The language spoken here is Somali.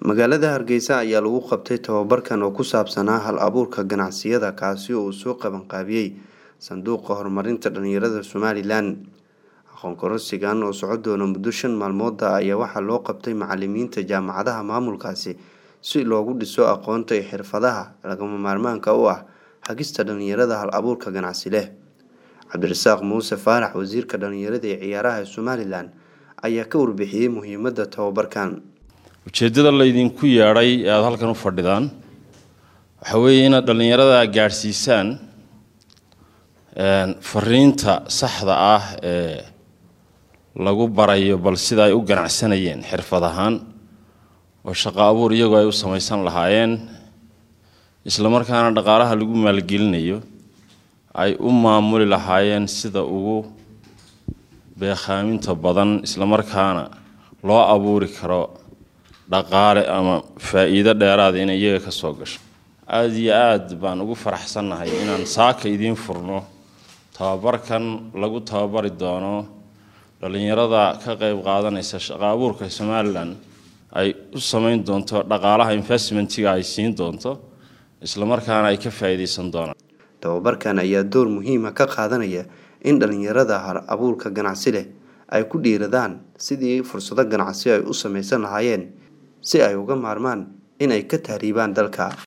magaalada hargeysa ayaa lagu qabtay tababarkan oo ku saabsanaa hal abuurka ganacsiyada kaasi oo uu soo qabanqaabiyey sanduuqa horumarinta dhalinyarada somalilan aqoon kororsigan oo soco doona muddo shan maalmooda ayaa waxaa loo qabtay macalimiinta jaamacadaha maamulkaasi si loogu dhiso aqoonta iyo xirfadaha lagama maarmaanka u ah hagista dhalinyarada hal abuurka ganacsi leh cabdirasaaq muuse faarax wasiirka dhalinyarada ee ciyaaraha ee somalilan ayaa ka warbixiyey muhiimada tababarkan ujeeddada laydinku yeedhay ee aada halkan u fadhidaan waxaa weeye inaad dhallinyarada gaadhsiisaan fariinta saxda ah ee lagu barayo bal sida ay u ganacsanayeen xirfad ahaan oo shaqo abuur iyagoo ay u samaysan lahaayeen isla markaana dhaqaalaha lagu maalgelinayo ay u maamuli lahaayeen sida ugu beekhaaminta badan isla markaana loo abuuri karo dhaqaale ama faa-iido dheeraada inay iyaga ka soo gasho aada iyo aada baan ugu faraxsannahay inaan saaka idiin furno tababarkan lagu tababari doono dhallinyarada ka qeyb qaadanaysa shaqo abuurka somalilan ay u samayn doonto dhaqaalaha investmentiga ay siin doonto isla markaana ay ka faa-iideysan doonaan tababarkan ayaa door muhiima ka qaadanaya in dhalinyarada hal abuurka ganacsi leh ay ku dhiiradaan sidii fursado ganacsi ay u samaysan lahaayeen si ay uga maarmaan in ay ka tahriibaan dalka